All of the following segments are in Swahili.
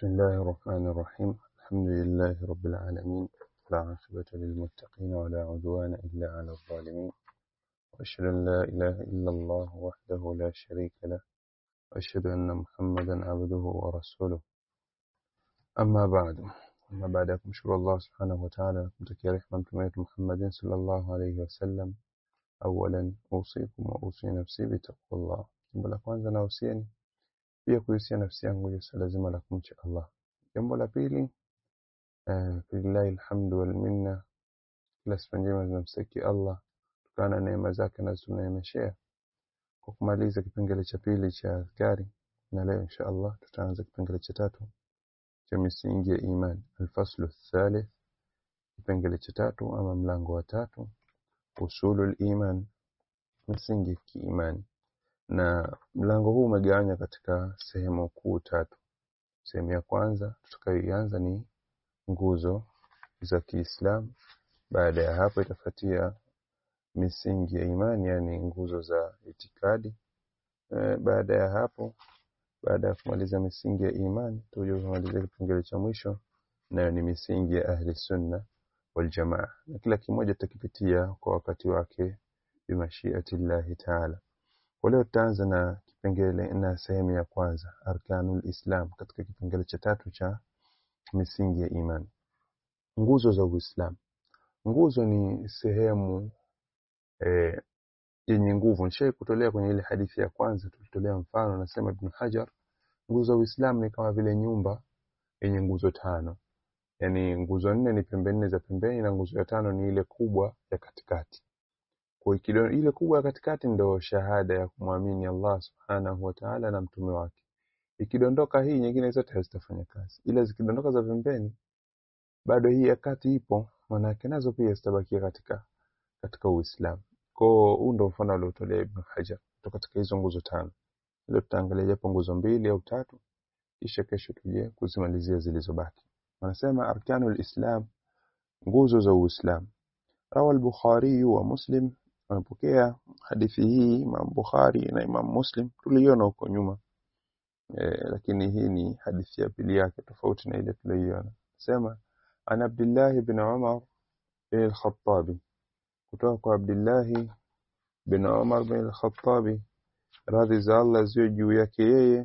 بسم الله الرحمن الرحيم الحمد لله رب العالمين لا عاقبة للمتقين ولا عدوان إلا على الظالمين وأشهد أن لا إله إلا الله وحده لا شريك له وأشهد أن محمدا عبده ورسوله أما بعد أما بعد kumshukuru Allah subhanahu wa ta'ala kumtakia rehema mtume wetu Muhammadin sallallahu alayhi wasallam awalan usikum wa usi nafsi bitaqwallah jambo la kwanza nausieni pia kuhusia nafsi yangu juu swala zima la kumcha Allah jambo la pili eh, lillahi alhamdu wal minna kila sifa njema zinamstahiki Allah kutokana na neema zake na tunaemeshea kwa kumaliza kipengele cha pili cha adhkari na leo insha Allah tutaanza kipengele cha tatu cha misingi ya iman alfaslu thalith kipengele cha tatu ama mlango wa tatu usulul iman misingi ya kiimani na mlango huu umegawanywa katika sehemu kuu tatu sehemu ya kwanza tutakayoianza ni nguzo za Kiislamu baada ya hapo itafuatia misingi ya imani yani nguzo za itikadi e, baada ya hapo baada ya kumaliza misingi ya imani tuje kumalizia kipengele cha mwisho nayo ni misingi ya ahli sunna wal jamaa na kila kimoja tutakipitia kwa wakati wake bimashiati llahi taala kwa leo tutaanza na kipengele na sehemu ya kwanza arkanul islam katika kipengele cha tatu cha misingi ya imani nguzo za uislamu nguzo ni sehemu eh, yenye nguvu nishai kutolea kwenye ile hadithi ya kwanza tulitolea mfano nasema ibn hajar nguzo za uislamu ni kama vile nyumba yenye nguzo tano yaani nguzo nne ni pembe nne za pembeni na nguzo ya tano ni ile kubwa ya katikati kwa hiyo ile kubwa ya katikati ndo shahada ya kumwamini Allah subhanahu wa ta'ala na mtume wake ikidondoka hii nyingine zote hazitafanya kazi ila zikidondoka za pembeni bado hii ya kati ipo manake nazo pia zitabakia katika katika Uislamu kwa huu ndo mfano aliotolea Ibn Hajar kutoka katika hizo nguzo tano leo tutaangalia japo nguzo mbili au tatu kisha kesho tuje kuzimalizia zilizobaki wanasema arkanul islam nguzo za Uislamu rawa al-Bukhari wa Muslim wamepokea hadithi hii Imam Bukhari na Imam Muslim tuliiona huko nyuma e, lakini hii ni hadithi ya pili yake tofauti na ile tuliyoiona sema an Abdullah ibn Umar bin al-Khattab kutoka kwa Abdullah bin Umar bin al-Khattab radhi za Allah ziwe juu yake yeye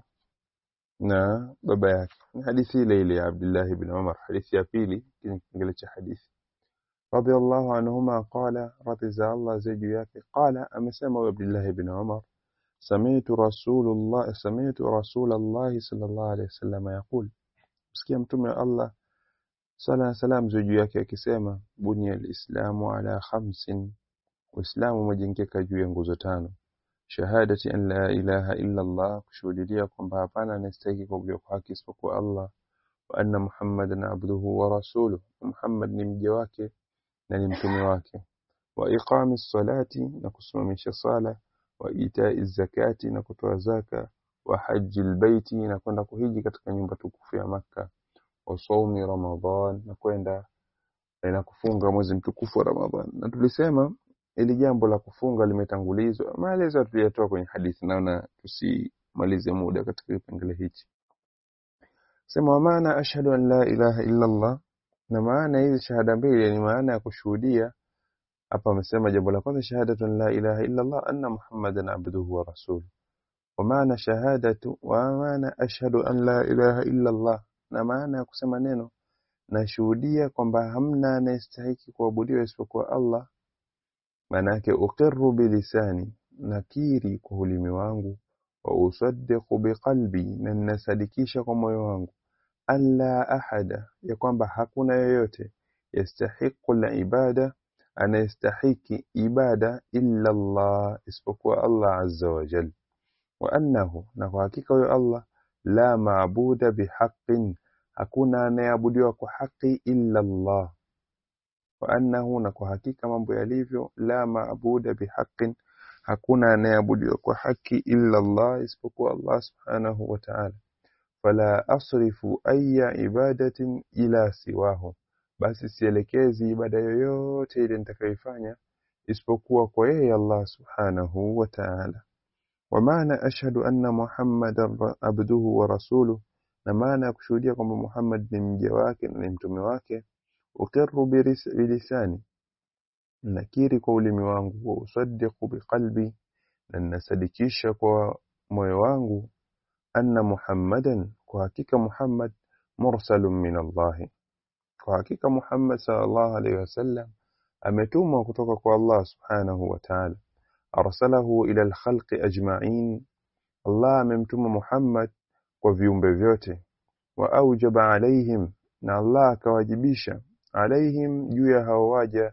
na baba yake ni hadithi ile ile ya Abdullah ibn Umar hadithi ya pili kwenye kipengele cha hadithi رضي الله عنهما قال رضي الله زيجياك قال أمسما عبد الله بن عمر سمعت رسول الله سمعت رسول الله صلى الله عليه وسلم يقول مسكي متوم الله صلى سلام زيجياك akisema bunya alislamu ala khamsin uislamu umejengeka juu ya nguzo tano shahadati an la ilaha illa Allah kushuhudia kwamba hapana anastahili kuabudiwa kwa haki isipokuwa Allah wa anna muhammadan abduhu wa rasuluhu muhammad ni mja wake na ni mtume wake wa iqami salati na kusimamisha sala wa itai zakati na kutoa zaka wa haji albaiti na kwenda kuhiji katika nyumba tukufu ya Makka wa saumi Ramadhan na kwenda na kufunga mwezi mtukufu wa Ramadhan na tulisema ili jambo la kufunga limetangulizwa maelezo tuliyatoa kwenye hadithi naona tusimalize muda katika kipengele hichi sema maana ashhadu an la ilaha illa Allah na maana hizi shahada mbili ni maana ya kushuhudia hapa amesema jambo la kwanza shahadatu la ilaha illa Allah anna muhammadan abduhu wa rasuluhu wa maana shahadatu wa maana ashhadu an la ilaha illa Allah na maana ya kusema neno nashuhudia kwamba hamna anayestahiki kuabudiwa isipokuwa Allah maana yake uqirru bilisani nakiri kwa ulimi wangu wa usaddiqu biqalbi na ninasadikisha kwa moyo wangu alla ahada ya kwamba hakuna yoyote yastahiqu ibada anayestahiki ibada illa Allah isipokuwa Allah azza wa jal wa annahu na kwa hakika huyo Allah la maabuda bihaqqin hakuna anayeabudiwa kwa haki illa Allah wa annahu na kwa hakika mambo yalivyo la maabuda bihaqqin hakuna anayeabudiwa kwa haki illa Allah isipokuwa Allah subhanahu wa ta'ala fala asrifu aya ibadatin ila siwahu basi sielekezi ibada yoyote ile nitakayoifanya isipokuwa kwa yeye Allah subhanahu wa ta'ala wa maana ashhadu anna muhammadan abduhu wa rasuluhu na maana ya kushuhudia kwamba Muhammad ni mja wake na ni mtume wake uqirru biris- bilisani nakiri kwa ulimi wangu wa usaddiqu biqalbi na ninasadikisha kwa moyo wangu anna muhammadan kwa hakika muhammad mursalun min allahi kwa hakika muhammad sallallahu alaihi wasallam ametumwa kutoka kwa allah subhanahu wa ta'ala arsalahu ila alkhalqi ajma'in allah amemtuma muhammad kwa viumbe vyote wa aujaba alaihim na allah akawajibisha alaihim juu ya hao waja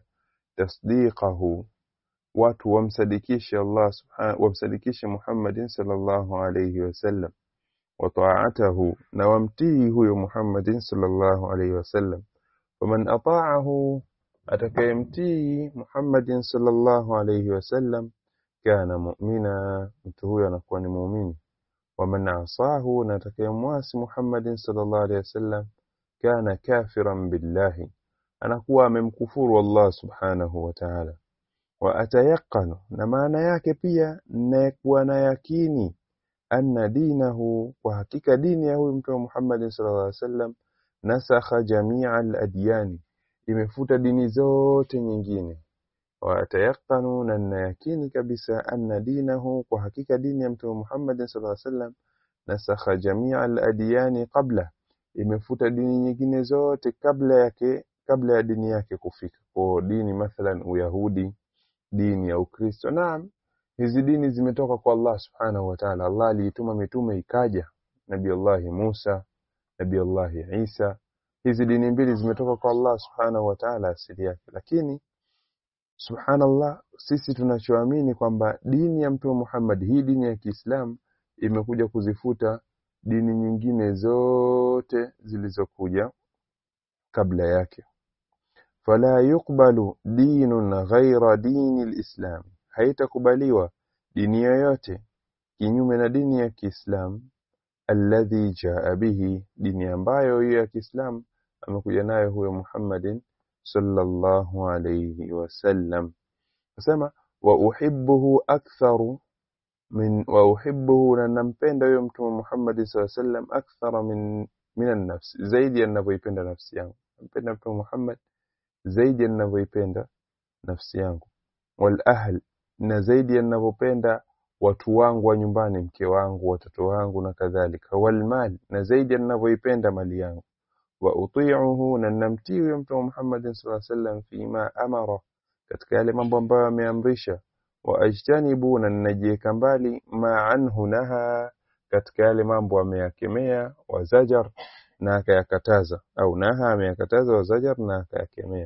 tasdiqahu watu wamsadikishe Allah subhanahu wamsadikishe Muhammadin sallallahu alayhi wasallam wa ta'atahu na wamtii huyo Muhammadin sallallahu alayhi wasallam faman ata'ahu atakayemtii Muhammadin sallallahu alayhi wasallam kana mu'mina mtu huyo anakuwa ni muumini waman asahu na atakayemwasi Muhammadin sallallahu alayhi wasallam kana kafiran billahi anakuwa amemkufuru Allah subhanahu wa ta'ala wa atayaqanu na maana yake pia nakuwa na yakini anna dinahu kwa hakika dini ya huyu mtume Muhammad sallallahu alaihi wasallam nasakha jamia al-adyani imefuta dini zote nyingine wa atayaqanu na nayakini kabisa anna dinahu kwa hakika dini ya mtume Muhammad sallallahu alaihi wasallam nasakha jamia al-adyani qabla imefuta dini nyingine zote kabla yake kabla ya dini yake kufika kwa dini mathalan uyahudi dini ya ukristo naam hizi dini zimetoka kwa Allah subhanahu wa ta'ala Allah aliituma mitume ikaja nabii Allah Musa nabii Allah Isa hizi dini mbili zimetoka kwa Allah subhanahu wa ta'ala asili yake lakini subhanallah sisi tunachoamini kwamba dini ya mtume Muhammad hii dini ya Kiislamu imekuja kuzifuta dini nyingine zote zilizokuja kabla yake fala yuqbalu dinun ghaira dini lislam haitakubaliwa dini yoyote kinyume na dini ya Kiislamu alladhi jaa bihi dini ambayo hiyo ya Kiislamu amekuja nayo huyo Muhammadin sallallahu alayhi wasallam nasema wa uhibbuhu aktharu min wa uhibbuhu na nampenda huyo mtume Muhammad sallallahu alayhi wasallam akthara min min an-nafs zaidi ninavyoipenda nafsi yangu nampenda mtume Muhammad zaidi ninavyoipenda nafsi yangu wal ahl na zaidi ninavyopenda watu wangu wa nyumbani mke wangu watoto wangu na kadhalika wal mal na zaidi ninavyoipenda mali yangu wa uti'uhu na namtii huyo mtume Muhammad sallallahu alaihi wasallam fima amara katika yale mambo ambayo ameamrisha wa ajtanibu na ninajiweka mbali ma anhu naha katika yale mambo ameyakemea wa zajar na akayakataza au naha ameyakataza wa zajar na akayakemea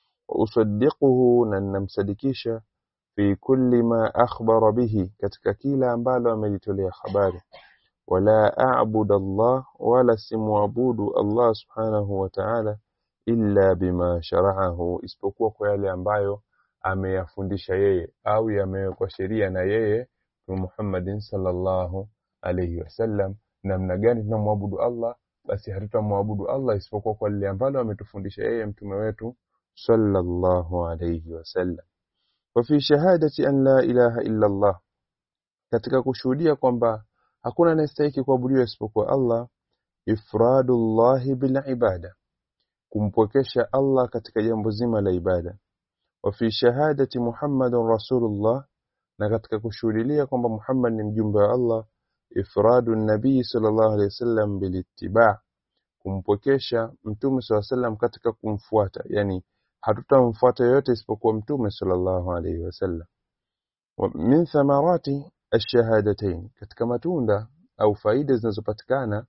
usaddiquhu na ninamsadikisha fi kulli ma akhbara bihi katika kila ambalo amelitolea habari wala a'budu Allah wala simwabudu Allah subhanahu wa ta'ala illa bima shara'ahu isipokuwa kwa yale ambayo ameyafundisha yeye au yamewekwa sheria na yeye Muhammadin sallallahu alayhi wasallam namna gani tunamwabudu Allah basi hatutamwabudu Allah isipokuwa kwa lile ambalo ametufundisha yeye mtume wetu sallallahu alayhi wasallam wa fi shahadati an la ilaha illa Allah katika kushuhudia kwamba hakuna anayestahili kuabudiwa isipokuwa Allah ifradullahi bil ibada kumpwekesha Allah katika jambo zima la ibada wa fi shahadati Muhammadun rasulullah na katika kushuhudia kwamba Muhammad ni mjumbe wa Allah ifradu nabii sallallahu alaihi wasallam bil ittiba kumpwekesha mtume sallallahu alaihi wasallam katika kumfuata yani hatutamfuata yote isipokuwa mtume sallallahu alaihi wasallam wa min thamarati ash-shahadatayn katika matunda au faida zinazopatikana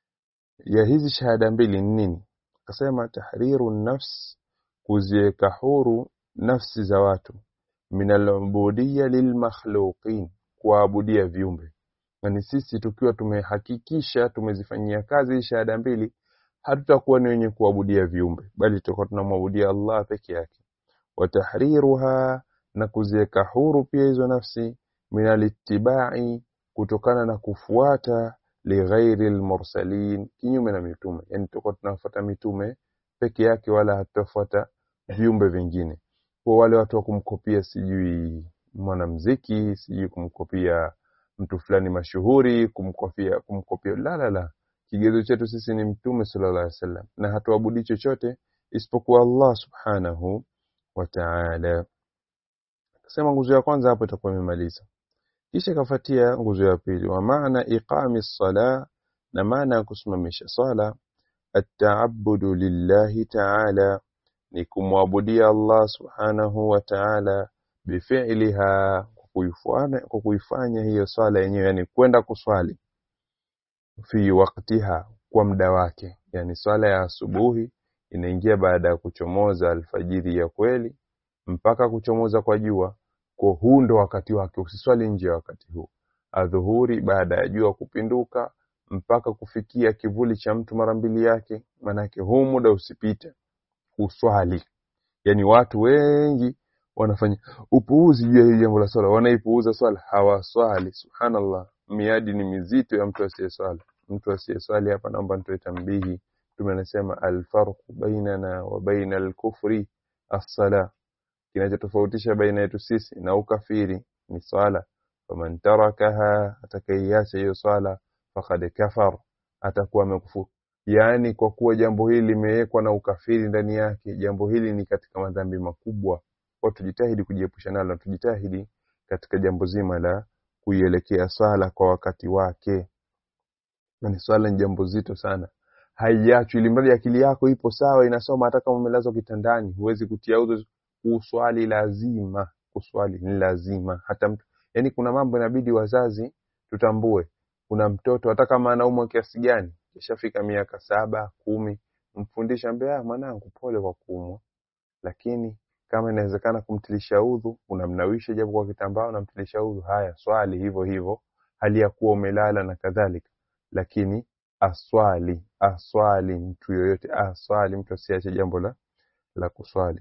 ya hizi shahada mbili ni nini akasema tahriru nafs kuziweka huru nafsi za watu min al-ubudiyya lilmakhluqin kuabudia viumbe yani sisi tukiwa tumehakikisha tumezifanyia kazi shahada mbili hatutakuwa ni wenye kuabudia viumbe bali tutakuwa tunamwabudia Allah peke yake watahriruha na kuziweka huru pia hizo nafsi minalittibai kutokana na kufuata lighairi almursalin kinyume na mitume yani tutakuwa tunafuata mitume peke yake wala hatutafuata viumbe vingine kwa wale watu wa kumkopia sijui mwanamziki sijui kumkopia mtu fulani mashuhuri kumkopia kumkopia la la la kigezo chetu sisi ni mtume sallallahu alaihi wasallam na hatuabudi chochote isipokuwa Allah subhanahu wa ta'ala Kasema nguzo ya kwanza hapo itakuwa imemaliza. Kisha ikafuatia nguzo ya pili, wa maana iqami sala, na maana ya kusimamisha sala, at-ta'abbudu lillahi ta'ala, ni kumwabudia Allah subhanahu wa ta'ala bifi'liha, kwa kuifanya kwa kuifanya hiyo swala yenyewe, yani kwenda kuswali fi waktiha, kwa muda wake, yani swala ya asubuhi inaingia baada ya kuchomoza alfajiri ya kweli mpaka kuchomoza kwa jua kwa huu ndo wakati wake usiswali nje ya wakati huu adhuhuri baada ya jua kupinduka mpaka kufikia kivuli cha mtu mara mbili yake manake huu muda usipite uswali yani watu wengi wanafanya upuuzi juu ya hili jambo la swala wanaipuuza swala hawaswali subhanallah miadi ni mizito ya mtu asiyeswali mtu asiyeswali hapa naomba nitoe tambihi mtume anasema alfarqu bainana wa baina alkufri as-sala kinachotofautisha baina yetu sisi na ukafiri ni swala faman tarakaha atakaiacha hiyo swala faqad kafar atakuwa amekufuru yaani kwa kuwa jambo hili limewekwa na ukafiri ndani yake jambo hili ni katika madhambi makubwa kwa tujitahidi kujiepusha nalo na tujitahidi katika jambo zima la kuielekea swala kwa wakati wake ni swala ni jambo zito sana haiachwi ili mradi akili yako ipo sawa inasoma hata kama umelazwa kitandani huwezi kutia udhu kuswali lazima kuswali ni lazima hata mtu yani kuna mambo inabidi wazazi tutambue kuna mtoto hata kama anaumwa kiasi gani kishafika miaka saba kumi mfundisha mbea mwanangu pole kwa kuumwa lakini kama inawezekana kumtilisha udhu unamnawisha japo kwa kitambaa unamtilisha udhu haya swali hivyo hivyo hali ya kuwa umelala na kadhalika lakini aswali aswali mtu yoyote aswali mtu asiache jambo la la kuswali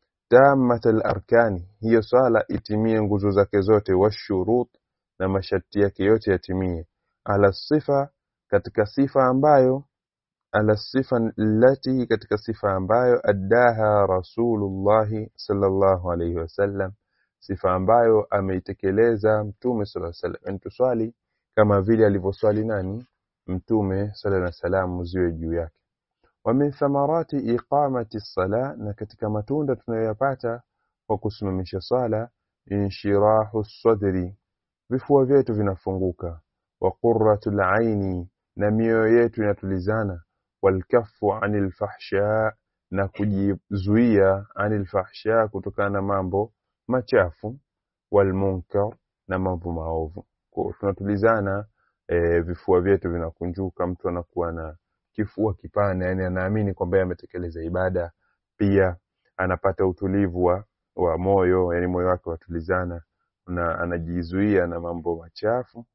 tamat arkani hiyo swala itimie nguzo zake zote washurut na masharti yake yote yatimie ala sifa katika sifa ambayo ala sifa lati katika sifa ambayo addaha rasulullahi sallallahu alayhi wasallam sifa ambayo ameitekeleza mtume sallallahu alayhi wasallam tuswali kama vile alivyoswali nani mtume sallallahu alayhi wasallam ziwe juu yake wa min thamarati iqamati sala na katika matunda tunayoyapata kwa kusimamisha sala inshirahu sadri vifua vyetu vinafunguka wa qurratul aini na mioyo yetu inatulizana walkafu anil fahsha na kujizuia anil fahsha kutokana na mambo machafu walmunkar na mambo maovu kwa tunatulizana e, vifua vyetu vinakunjuka mtu anakuwa na kifua kipana yani anaamini kwamba ametekeleza ibada pia anapata utulivu wa, wa moyo yani moyo wake watulizana na anajizuia na mambo machafu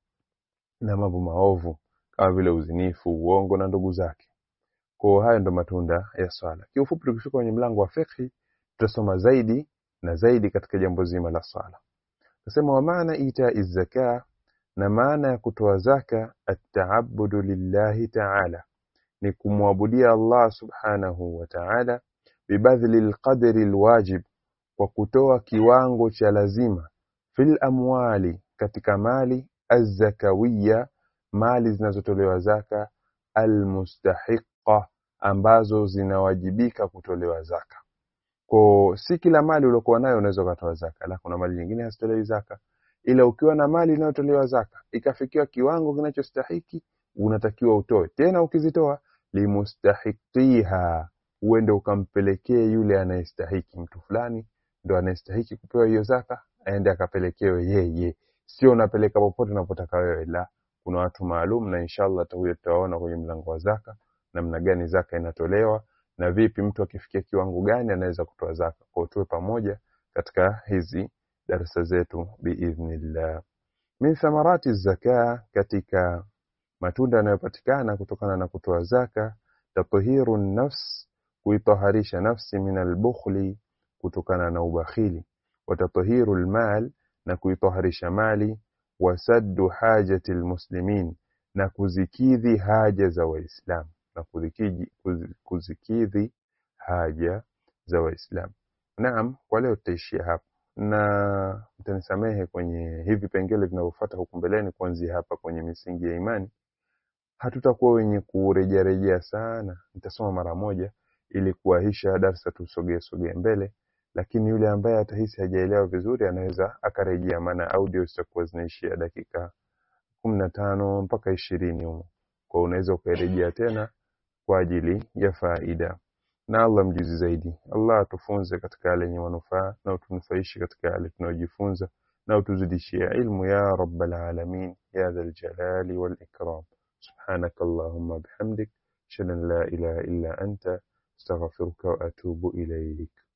na mambo maovu kama vile uzinifu uongo na ndugu zake kwa hayo ndo matunda ya swala kiufupi tukifika kwenye mlango wa fiqhi tutasoma zaidi na zaidi katika jambo zima la swala nasema wa maana ita zaka na maana ya kutoa zaka at-ta'abbudu lillahi ta'ala ni kumwabudia Allah subhanahu wa ta'ala bibadhli alqadri alwajib kwa kutoa kiwango cha lazima fil amwali katika mali azzakawiya mali zinazotolewa zaka almustahiqa ambazo zinawajibika kutolewa zaka kwa si kila mali uliokuwa nayo unaweza kutoa zaka la kuna mali nyingine hazitolewi zaka ila ukiwa na mali inayotolewa zaka ikafikiwa kiwango kinachostahiki unatakiwa utoe tena ukizitoa limustahiqiha uende ukampelekee yule anayestahiki mtu fulani ndo anayestahiki kupewa hiyo zaka aende akapelekewe yeye sio unapeleka popote unapotaka wewe la kuna watu maalum na inshallah huyo tutaona kwenye mlango wa zaka namna gani zaka inatolewa na vipi mtu akifikia kiwango gani anaweza kutoa zaka kwa tuwe pamoja katika hizi darasa zetu biidhnillah min thamarati zaka katika matunda yanayopatikana kutokana na kutoa zaka tathiru nafs kuitaharisha nafsi min albukhli kutokana na ubakhili wa tathiru almal na kuitaharisha mali wasaddu hajati almuslimin na kuzikidhi haja za waislamu na kuzikidhi, kuzikidhi haja za waislamu naam kwa leo tutaishia hapa na mtanisamehe kwenye hivi pengele vinavyofuata huku mbeleni kuanzia hapa kwenye misingi ya imani hatutakuwa wenye kurejearejea sana nitasoma mara moja ili kuwahisha darsa tusogee sogee mbele lakini yule ambaye atahisi hajaelewa vizuri anaweza akarejea maana audio zitakuwa zinaishia dakika kumi na tano mpaka ishirini humo kwa unaweza ukairejea tena kwa ajili ya faida na Allah mjuzi zaidi Allah atufunze katika yale yenye manufaa na utunufaishe katika yale tunayojifunza na utuzidishie ilmu ya rabbal alamin ya dhal jalali wal ikram سبحانك اللهم بحمدك أشهد أن لا إله إلا أنت استغفرك وأتوب إليك